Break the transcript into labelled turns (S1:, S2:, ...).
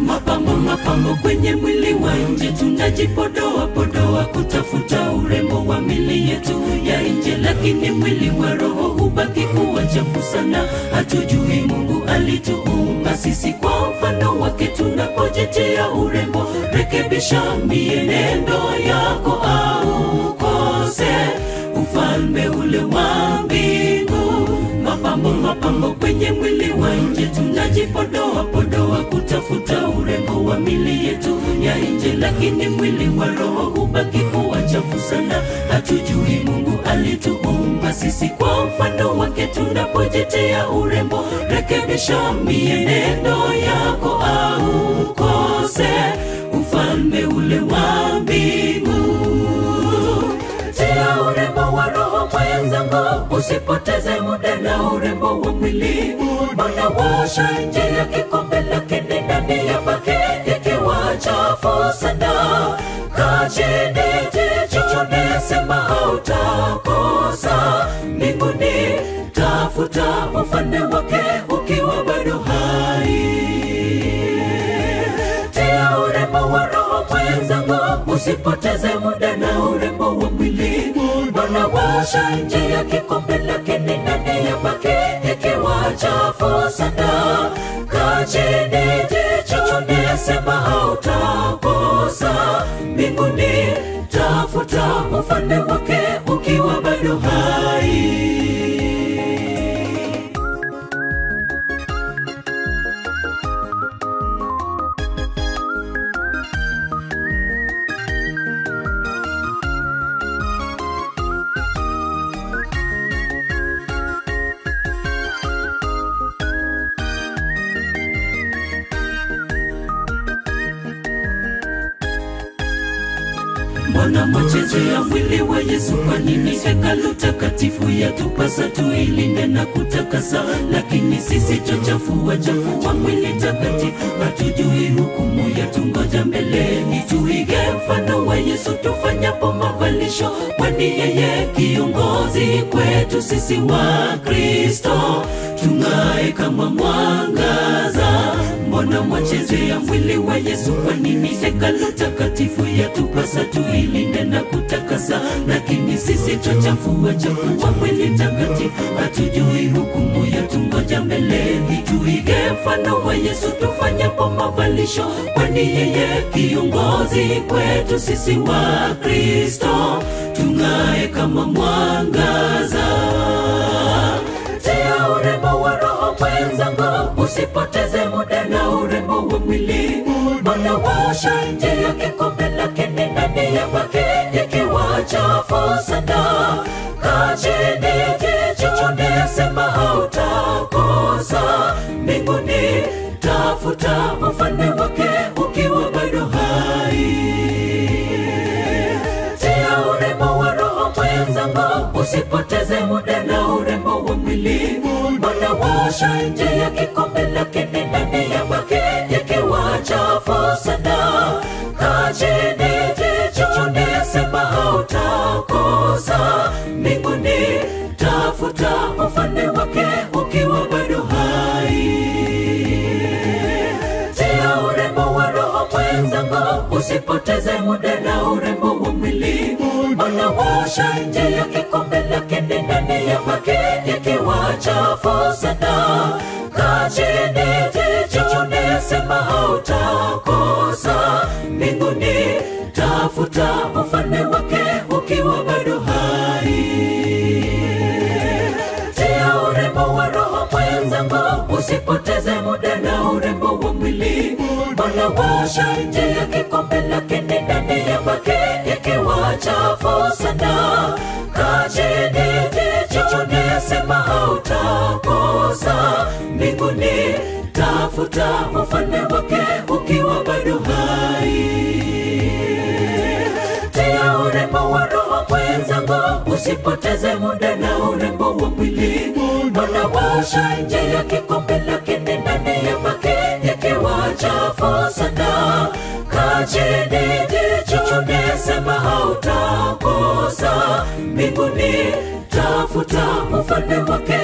S1: mapambo mapambo kwenye mwili wa nje tunajipodoa podoa kutafuta urembo wa mili yetu ya nje lakini mwili wa roho hubaki kuwa chafu sana hatujui mungu alituumba sisi kwa mfano wake tunapojitia urembo rekebisha mienendo yako au kose ufalme ule wa mbingu mapambo mapambo kwenye mwili wa nje tunajipodoa podoa kutafuta urembo wa mili yetu ya nje lakini mwili wa roho hubaki kuwa chafu sana hatujui mungu alituumba sisi kwa mfano wake tunapojitia urembo rekebisha mienendo yako au kose ufalme ule wa mbingu tia urembo wa roho mwenzangu usipoteze muda na urembo wa mwili mbona washa nje ya kikombe lakini ndani ya bake ikiwa chafu sana kachini jichone sema hautakosa mbinguni tafuta ufalme wake ukiwa bado hai tia urembo wa roho mwenzangu usipoteze muda na urembo wa mwili mbona washa nje ya kikombe lakini ndani ya bake ikiwa chafu sana kachini jichone sema hautakosa mbinguni tafuta ufalme wake ukiwa bado hai mbona machezo ya mwili wa yesu kwa nini hekalu takatifu yatupasa tuilinde na kutakasa lakini sisi chochafua chafua mwili takatifu hatujui hukumu yatungoja mbeleni tuige mfano wa yesu tufanyapo mavalisho kwani yeye kiongozi kwetu sisi wa kristo tung'ae kama mwangaza mbona machezo ya mwili wa yesu kwa nini hekalu takatifu yatupasa tuilinde na kutakasa lakini sisi chochafua chafua mwili takatifu hatujui hukumu yatungoja mbeleni tuige mfano wa yesu tufanyapo mavalisho kwani yeye kiongozi kwetu sisi wa kristo tung'ae kama mwangaza tia urembo wa roho mwenzangu usipoteze muda na urembo wa mwili mbona washa nje ya kikombe lakini ndani ya bake ikiwa chafu sana kachini jichone sema hautakosa mbinguni tafuta ufalme wake ukiwa bado hai tia urembo wa roho mwenzangu usipoteze muda na urembo wa mwili mbona washa nje ya kikombe lakini ndani ya bake ikiwa chafu sana kachini jichone sema hautakosa mbinguni tafuta ufalme wake ukiwa bado hai tia urembo wa roho mwenzangu usipoteze muda na urembo wa mwili mbona washa nje ya kikombe lakini ndani ya bake ikiwa chafu sana kachini jichone sema hautakosa mbinguni tafuta ufalme wake ukiwa bado hai tia urembo wa roho mwenzangu usipoteze muda na urembo wa mwili mbona washa nje ya kikombe lakini ndani ya bake ikiwa chafu sana kachini jichone sema hautakosa mbinguni tafuta ufalme wake ukiwa bado hai tia urembo wa roho mwenzangu usipoteze muda na urembo wa mwili mbona washa nje ya kikombe lakini ndani ya bake ikiwa chafu sana kachini jichone sema hautakosa mbinguni tafuta ufalme wake